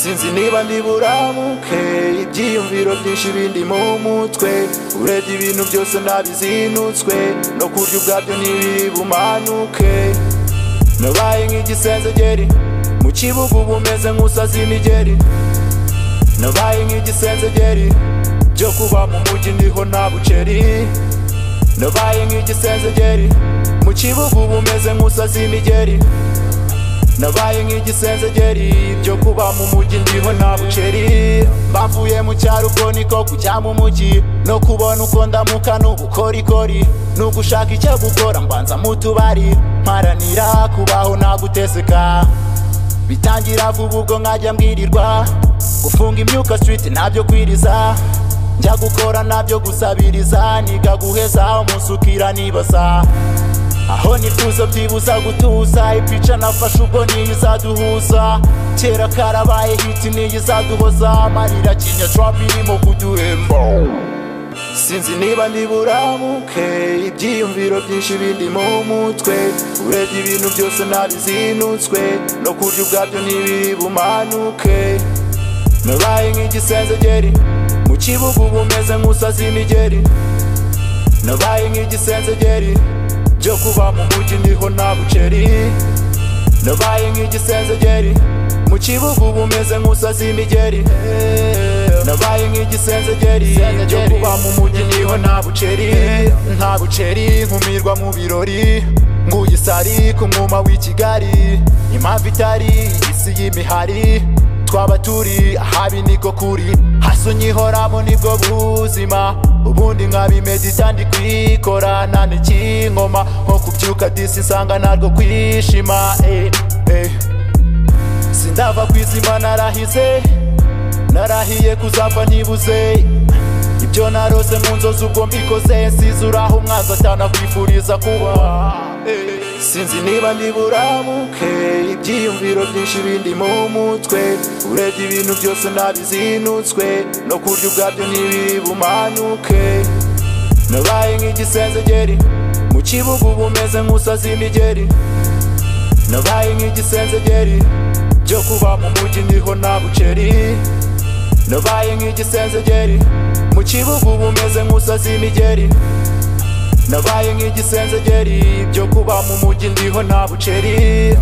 sinzi niba nibura buke ibyiyumviro byinshi ibindi mu mutwe urebye ibintu byose nabizinutswe no kurya ubwabyo ntibiri bumanuke nabaye nk'igisenzegeri mu kibuga ubu umeze nk'usazi nigeri nabaye nk'igisenzegeri byo kuba mu mujyi niho nta buceri nabaye nk'igisenzegeri mu kibuga ubu umeze nk'usazi nigeri nabaye nk'igisenzegeri byo kuba mu mujyi ndiho nta buceri bavuye mu cyaro ubwo niko kujya mu mujyi no kubona uko ndamuka ni ubukorikori ni ugushaka icyo gukora mbanza mu tubari mparanira kubaho nta guteseka bitangira vuba ubwo nkajya mbwirirwa gufunga imyuka street ntabyo kwiriza njya gukora ntabyo gusabiriza niga guheza umunsi ukira nibaza aho nifuza byibuza gutuza ipica nafashe ubwo niyo izaduhuza kera karabaye hiti niyo izaduhoza amarira kinya trap irimo kuduhemba sinzi niba niburamuke ibyiyumviro byinshi ibindi mu mutwe urebye ibintu byose nabizinutswe no kurya ubwabyo ntibiri bumanuke nabaye nk'igisenzegeri mu kibuga ubu umeze nk'usazi nigeri nabaye nk'igisenzegeri byo kuba mu mujyi niho nta buceri nabaye nk'igisenzegeri mu kibuga ubu umeze nk'usazi nigeri nabaye nk'igisenzegeri byo kuba mu mujyi niho nta buceri nta buceri nkumirwa mu birori nguye isari ku mwuma w'i kigali impamvu itari isi y'imihari twaba turi ahabi niko kuri hasi unyihoramo nibwo buzima ubundi nkabimedita ndi kwikora nta n'ikinkoma nko kubyuka disi nsanga narwo kwishima eh, eh. sindava ku izima narahize narahiye kuzapfa ntibuze ibyo narose mu nzozi ubwo mbikoze nsize uraho umwanzi atanakwifuriza kuba eh. sinzi niba niburamuke ibyiyumviro byinshi ibindi mu mutwe urebye ibintu byose nabizinutswe no kurya ubwabyo ntibiri bumanuke nabaye nk'igisenzegeri mu kibuga ubu umeze nk'usazi nigeri nabaye nk'igisenzegeri byo kuba mu mujyi niho nta buceri nabaye nk'igisenzegeri mu kibuga ubu umeze nk'usazi nigeri nabaye nk'igisenzegeri byo kuba mu mujyi ndiho nta buceri